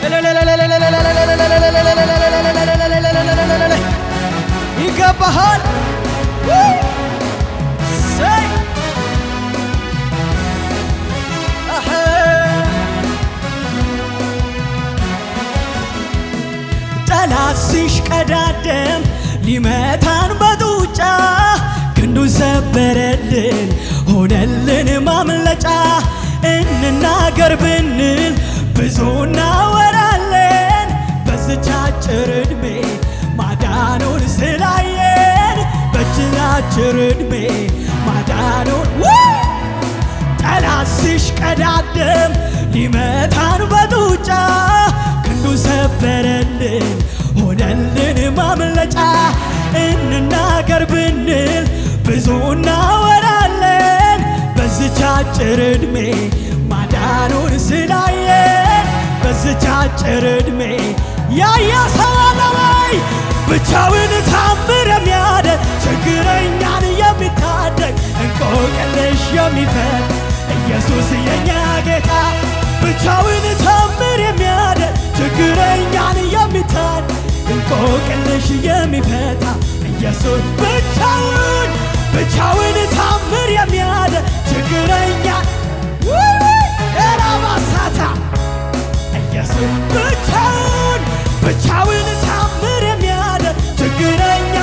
ይገባሃል። ሰይ አኸ ጠላት ሲሽቀዳደም ሊመታን በጡጫ ክንዱ ሰበረልን ሆነልን ማምለጫ እንናገር ብንል ብዙ እናወራለን በዝች አጭር ዕድሜ ማዳኑን ስላየን በዝች አጭር ዕድሜ ማዳኑን ጠላት ሲሽቀዳደም ሊመታን በጡጫ ክንዱ ሰበረልን ሆነልን ማምለጫ እንናገር ብንል ብዙ እናወራለን በዝች አጭር ዕድሜ ማዳኑን ስላየን በዝች አጭር ዕድሜ ያየ ሰው አለ ወይ ብቻውን ታምር የሚያደርግ ችግረኛን የሚታደግ እንቆቅልሽ የሚፈት ኢየሱስ የኛ ጌታ ብቻውን ታምር የሚያደርግ ችግረኛን የሚታደግ እንቆቅልሽ የሚፈታ ኢየሱስ ብቻውን ብቻውን ታምር የሚያደርግ ችግረኛ ኤራባሳታ ኢየሱስ ብቻውን ብቻውን ታምር የሚያደርግ ችግረኛ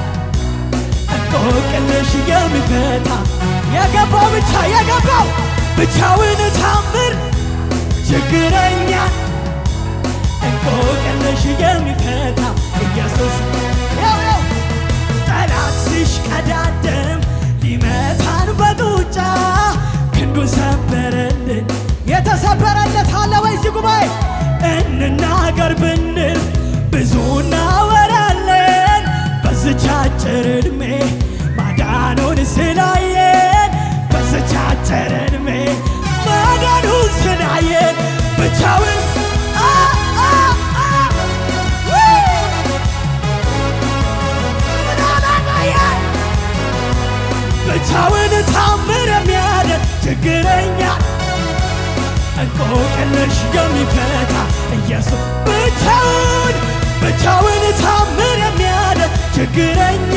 እንቆቅልሽ የሚፈታ የገባው ብቻ የገባው ብቻውን ታምር ችግረኛ እንቆቅልሽ የሚፈታ ኢየሱስ ያው ያው ጠላት ሲሽቀዳደም ሊመታን በጡጫ ክንዱን ሰበረልን። የተሰበረለት አለ ወይ እዚህ ጉባኤ? እንናገር ብንል ብዙ እናወራለን። በዝች አጭር ዕድሜ ማዳኑን ስላየን በዝች አጭር ዕድሜ ማዳኑን ስላየን ብቻውን አ አ አ ብቻውን ታምር የሚያደርግ ችግረኛ እንቆቅልሽ የሚፈታ ኢየሱስ ብቻውን ብቻውን ታምር የሚያደርግ ችግረኛ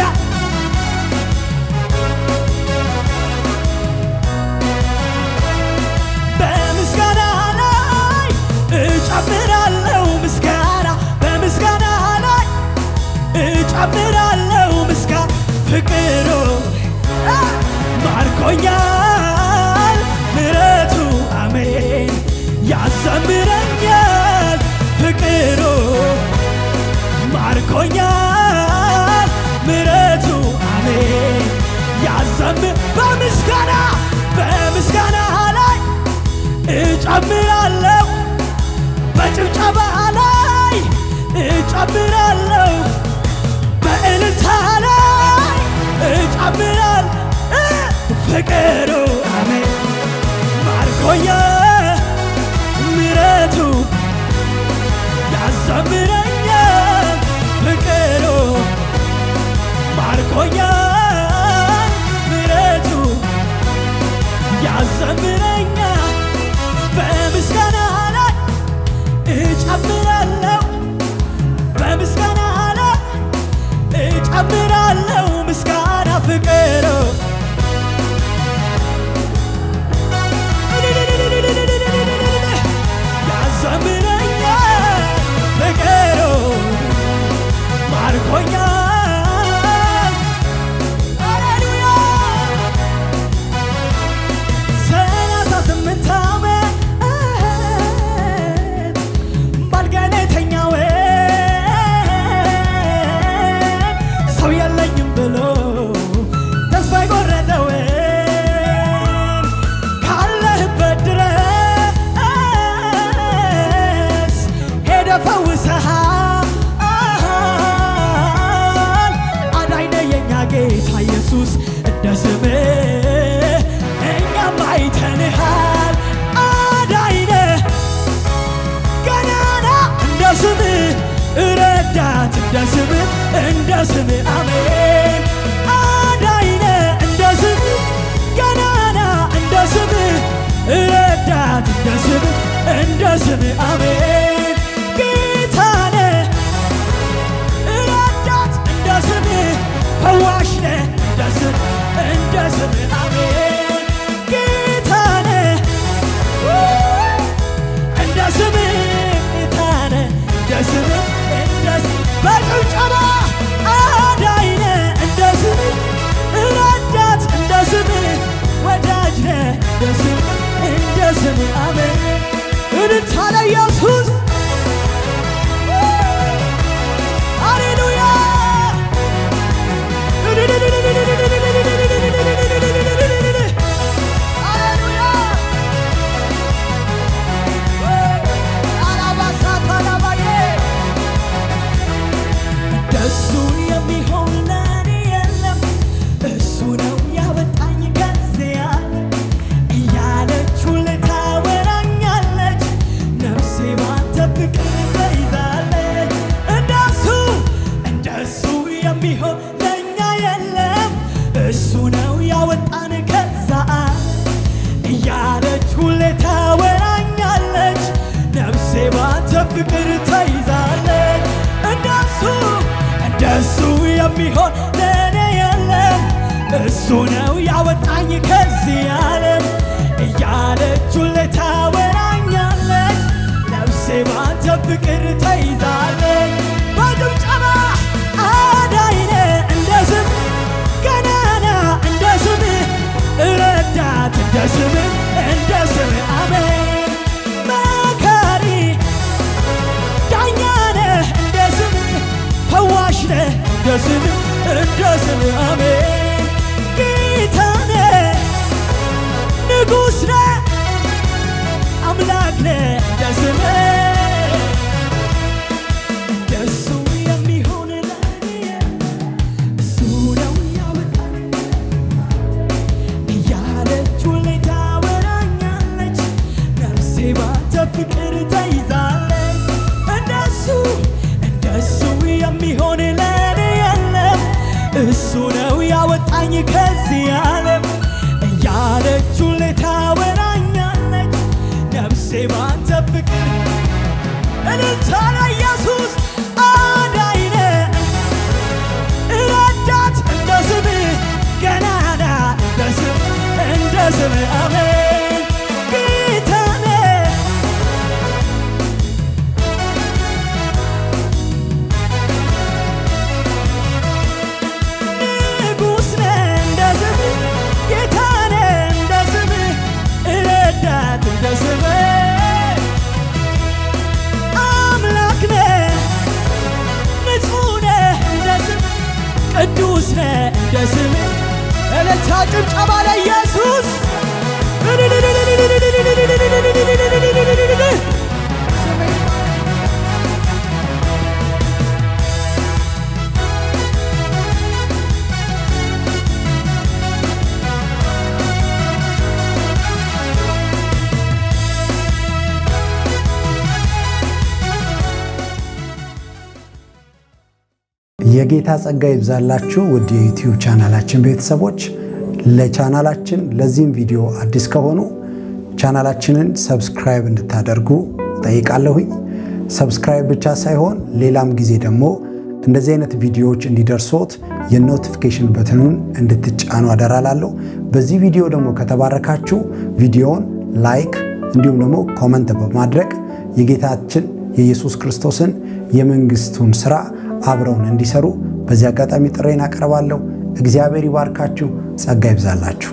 በምስጋና ላይ እጨምራለሁ ምስጋና በምስጋና ላይ እጨምራለሁ ምስጋና ፍቅሩ ማርኮኛል ምረቱ አሜን ያዘምረኛል ፍቅሩ ማርኮኛል ምረቱ አሜን ያዘምር በምስጋና በምስጋና ላይ እጨምራለሁ በጭብጨባ ላይ እጨምራለሁ በእልልታ ላይ እጨምራል ፍቅሩ አሜን ማርኮኛ ምረቱ ያዘምረኛል ፍቅሩ ማርኮኛል ምረቱ ያዘምረኛል በምስጋና ላይ እጨምራለሁ በምስጋና ላይ እጨምራለሁ ምስጋና ፍቅሩ ያዘምረኛል ፍቅሩ ማርኮኛል ሃሌሉያ ሰላሳ ስምንት ዓመት ባልጋዬ ላይ ተኛሁ ሰው የለኝም ብሎ ተስፋ የቆረጠው ካለህበት ድረስ ሄደ ፈውሰሃል አዳኝ ነህ የኛ ጌታ ኢየሱስ እንደ ስምህ እኛም አይተንሃል አዳኝ ነህ ገናና እንደ ስምህ ረዳት እንደ ስምህ እንደ ስምህ አሜን አዳኝ ነህ እንደ ስምህ ገናና እንደ ስምህ ረዳት እንደ ስምህ እንደ ስምህ አሜን ባንተ ፍቅር ተይዛለች እንደሱ እንደሱ የሚሆን ለእኔ የለም እሱ ነው ያወጣኝ ከዚህ ዓለም እያለች ሁሌ ታወራኛለች ነፍሴ ባንተ ፍቅር ተይዛለች በጭብጨባ አዳይነ እንደ ስም ገናና እንደ ስም ረዳት እንደ ስም እንደ ስም አሜን መካሪ ዳኛ ነህ እንደ ስም ፈዋሽ ነህ እንደ ስም እንደ ስም አሜን ጌታ ነህ ንጉሥ ነህ አምላክ ነህ እንደ ስም እንደሱ የሚሆን ለኔ እሱ ነው ያወጣኝ እያለች ሁሌ ታወራኛለች ነፍሴ ባንተ ፍቅር ተይዛለች እንደሱ እንደሱ የሚሆን ለኔ የለም እሱ ነው ያወጣኝ ከዚህ ዓለም እያለች ሁሌ ታወራኛለች ነፍሴ ባንተ ፍቅር እልልታ ለኢየሱስ አዳኝ ነህ ረዳት እንደ ስምህ ገናና እንደ ስምህ እንደ ስምህ አሜን ጌታ ነህ ንጉሥ ነህ እንደ ስምህ ጌታ ነህ እንደ ስምህ ረዳት እንደ ስምህ አምላክ ነህ ንጹሕ ነህ እንደ ስምህ ቅዱስ ነህ እንደ ስምህ እልልታ ጭብጨባ ለኢየሱስ የጌታ ጸጋ ይብዛላችሁ ውድ የዩቲዩብ ቻናላችን ቤተሰቦች። ለቻናላችን ለዚህም ቪዲዮ አዲስ ከሆኑ ቻናላችንን ሰብስክራይብ እንድታደርጉ ጠይቃለሁኝ። ሰብስክራይብ ብቻ ሳይሆን ሌላም ጊዜ ደግሞ እንደዚህ አይነት ቪዲዮዎች እንዲደርሶት የኖቲፊኬሽን በትኑን እንድትጫኑ አደራላለሁ። በዚህ ቪዲዮ ደግሞ ከተባረካችሁ ቪዲዮውን ላይክ እንዲሁም ደግሞ ኮመንት በማድረግ የጌታችን የኢየሱስ ክርስቶስን የመንግስቱን ስራ አብረውን እንዲሰሩ በዚህ አጋጣሚ ጥሬን አቀርባለሁ። እግዚአብሔር ይባርካችሁ፣ ጸጋ ይብዛላችሁ።